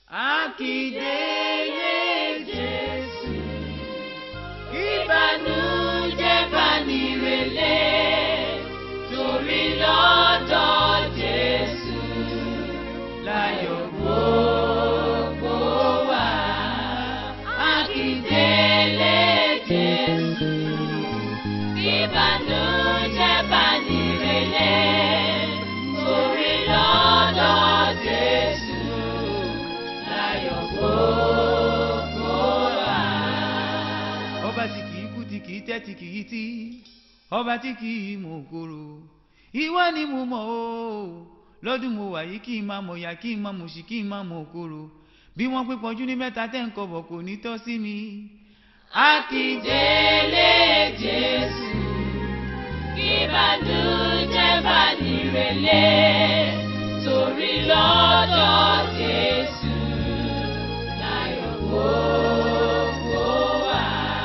Akíndélé Jésù, ìbànújẹ́ bá ní relé, torí lọ́dọ̀ Jésù láyọ̀ gbogbo wà. Akíndélé Jésù, ìbànújẹ́ bá ní relé, torí lọ́dọ̀ Jésù láyọ̀ gbogbo wà. ọba tí kì í kú tí kì í tẹ́ tí kì í tí ọba tí kì í mú kúrò ìwọ ni mo mọ̀ o lọ́dún mo wà yìí kí n máa mọ̀ yá kí n máa mọ̀ sí kí n máa mọ̀ kúrò bí wọ́n pé pọ́njú ní mẹ́ta tẹ́ ń kọ̀bọ̀ kò ní tọ́ sí mi. Akíndélé Jésù, ìbànújẹ́ bá ní relé, torí lọ́dọ̀ Jésù láyọ̀ gbogbo wà.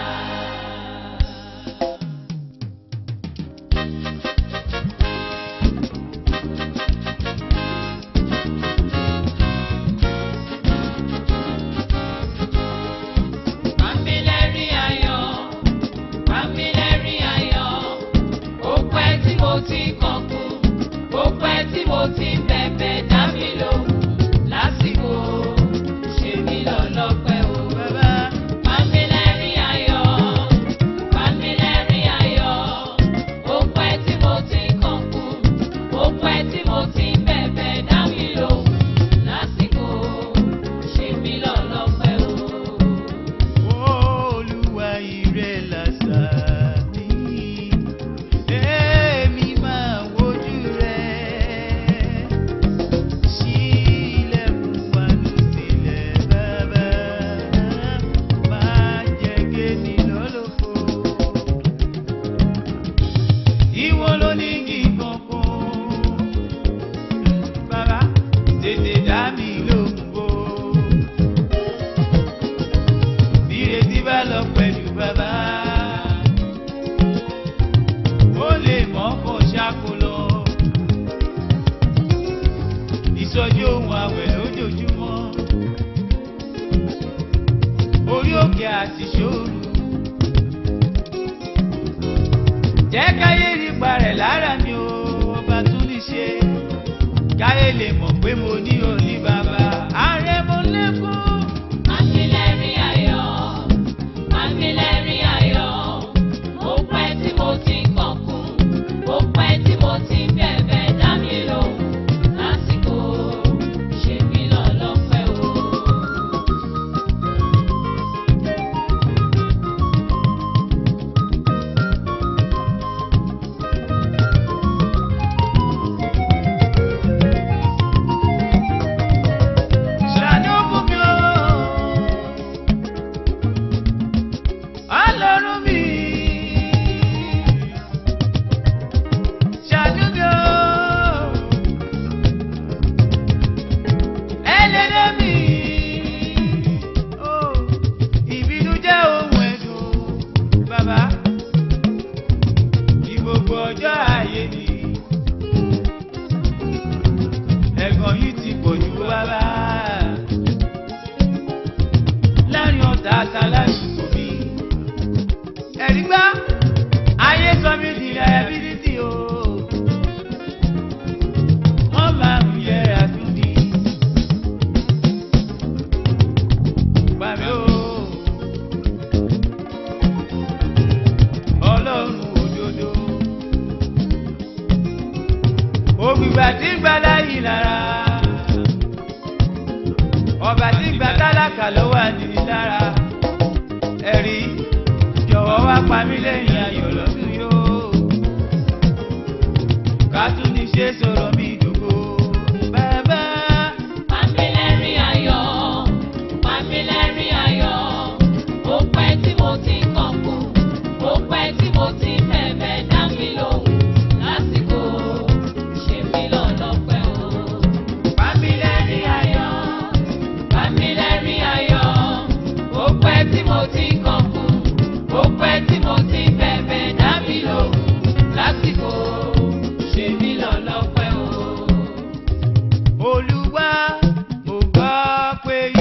Pàmílẹ́rì ayọ̀, pàmílẹ́rì ayọ̀, ó pẹ́ tí mo ti kọ̀kú, ó pẹ́ tí mo ti bẹ̀bẹ̀ dá mi lóhùn lásìkò, ṣe mí lọ́lọ́pẹ́ o. bàbá Pàmílẹ́rì ayọ̀, pàmílẹ́rì ayọ̀, ó pẹ́ tí mo ti kọ̀kú, ó pẹ́ tí mo ti bẹ̀bẹ̀ dá mi lóhùn lásìkò, ṣe mí lọ́lọ́pẹ́ o. olúwa ire làṣà mi èmi máa wojú rẹ sílẹ̀kùn wánú sílẹ̀ bàbá máa jẹ́ kémi lọ́lọ́fọ́ ìwọ ló ní kí kankan bàbá tètè dá mi lóhùn bò ìrètí bá lọ pẹ̀lú bàbá ó lè mọ́ kó ṣáko lọ ìsọjí ohun àwẹ̀ lójoojúmọ́ orí òkè àti ṣòru jẹ́ káyé nípa rẹ̀ lára mi ò ọba tún ní ṣe káyé lè mọ̀ pé mo ní òní bàbá ààrẹ mo lẹ́kọ̀ọ́. Pàmílẹ́rì ayọ̀, pàmílẹ́rì ayọ̀, ó pẹ́ tí mo ti kọ̀kún, ó pẹ́ tí mo ti bẹ̀bẹ̀ dá mi lóhùn lásìkò, ṣe mí lọ́lọ́pẹ́ o. ṣàánú fún mi o. Ọlọ́run mi. Ṣàánú mi o. Ẹlẹ́dẹ̀ mi. O, ìbínú jẹ́ ohun ẹ̀dùn bàbá. Ní gbogbo ọjọ́ ayé mi. Ẹ̀gàn yìí ti pọ̀ jù bàbá láàrin ọ̀tá àtàlásùkò mi. ẹ̀rí gbá ayé sọ mí di liability o. wọ́n máa ń yẹ àtúndì. gbà mí o. ọlọ́run òdodo. ògbìgbà tí ń gbà láyìí lára ọba tí ń gba tálákà lọ́wọ́ àdìrí lára ẹ̀rí jọ̀wọ́ wá pa mí lẹ́yìn ayọ̀ lọ́dún yóò ká tún ní ṣe sọ̀rọ̀ mi dògbò bàbá. Pàmílẹ́rì ayọ̀, pàmílẹ́rì ayọ̀, ó pẹ́ tí mo ti kọ̀kún, ó pẹ́ tí mo ti bẹ̀bẹ̀ dá mi lóhùn lásìkò, ṣe mí lọ́lọ́pẹ́ o. Pàmílẹ́rì ayọ̀, Pàmílẹ́rì ayọ̀, ó pẹ́ tí mo ti kọ̀kún, ó pẹ́ tí mo ti bẹ̀bẹ̀ dá mi lóhùn lásìkò, ṣe mí lọ́lọ́pẹ́ o. Olúwa mo gbọ́ pé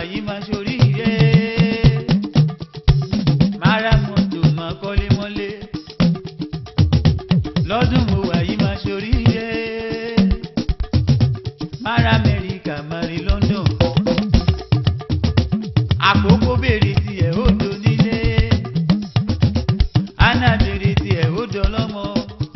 yìí máa ṣoríire. Máa ra mọ́tò máa kọ́lé mọ́lé. Lọ́dún mo wà yìí máa ṣoríire. Máa ra Amẹ́ríkà máa rí London. Àkókò béèrè tiẹ̀ ó do nílé. Anna béèrè tiẹ̀ ó dọlọ́mọ.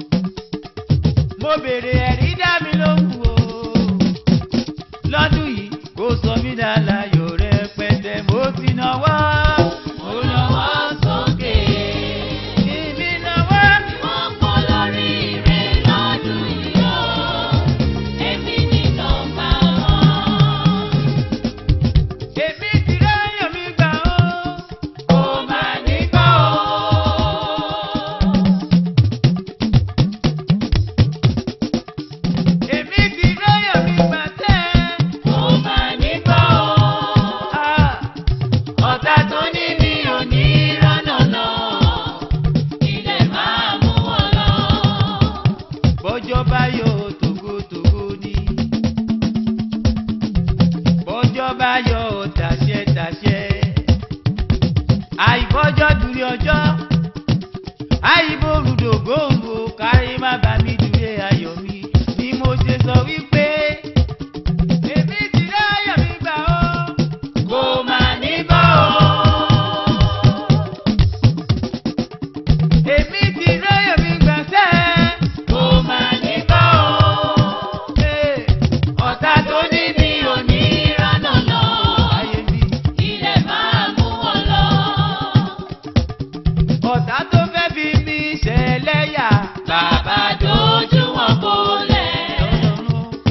Mo béèrè ẹ̀rí dá mi lóhùn o. Lọ́dún yìí kò sọ mí dá láyò rẹpẹtẹ mo ti náwó. Mo náwó sókè. Ìbí náwó. Wọ́n pọ̀ lórí rẹ̀ lọ́dún yìí o. Èmi ní nọ́mbà wọn. Èmi ti ráyọ̀ mi gbà ó. Kò má ní gbọ́ o. Èmi ti ráyọ̀ mi gbà tẹ́. Kò má ní gbọ́ o. Ah, Ọ̀tá tó ní mi ò ní rọ́nà lọ. Ilẹ̀ máa mú wọn lọ. Bọ́jọ́ bá yọ tògótògó ni. Bọ́jọ́ bá yọ tàṣẹ-tàṣẹ. Àìbọ́jọ́ dúró ọjọ́. Àìbòrúdò gbòǹgbò kárí má bà mí dúró ayọ̀ mi. Ni mo ṣe sọ wípé. Èmi ti ráyọ̀ mi gbà ó. Kò má ní gbọ́ o. Èmi ti ráyọ̀ mi gbà sẹ́ẹ̀. Kò má ní gbọ́ o. Ee, Ọ̀tá tó ní mi ò ní rọ́nà lọ. ayé mi. Ilẹ̀ máa mú wọn lọ. ọ̀tá tó fẹ́ fi mí ṣẹlẹ́yà. Bàbá dojú wọn bolẹ̀.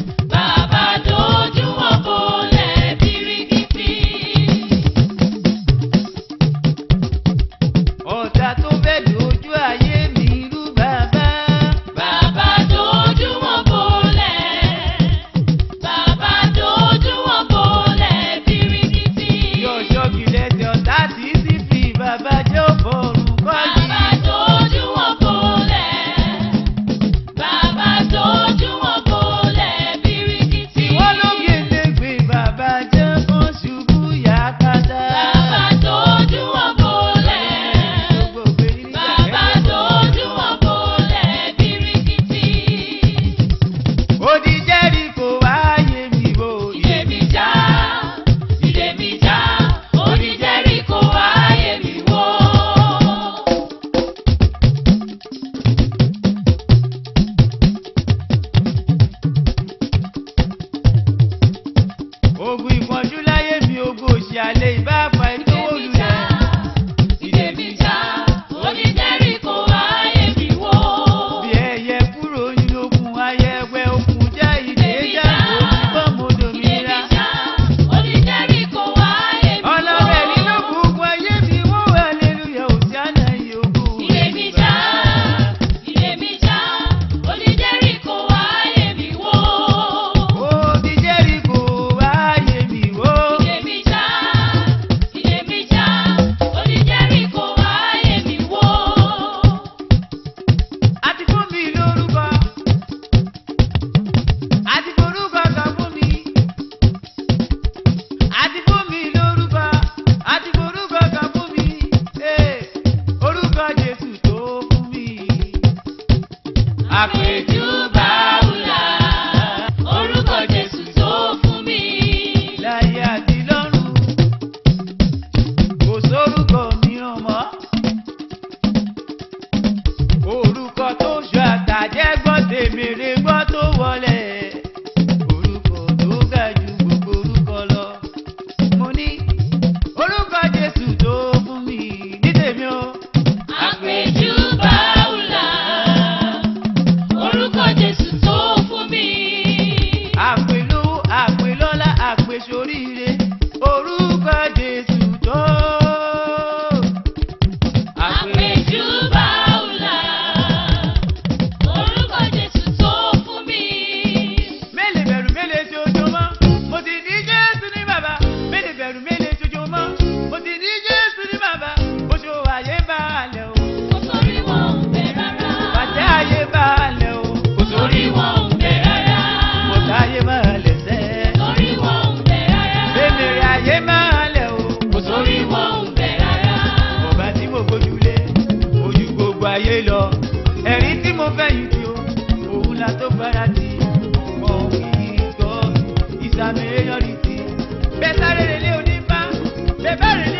mi yọrí sí bẹ́ẹ̀ sáré relé onífá bẹ́ẹ̀ bá relé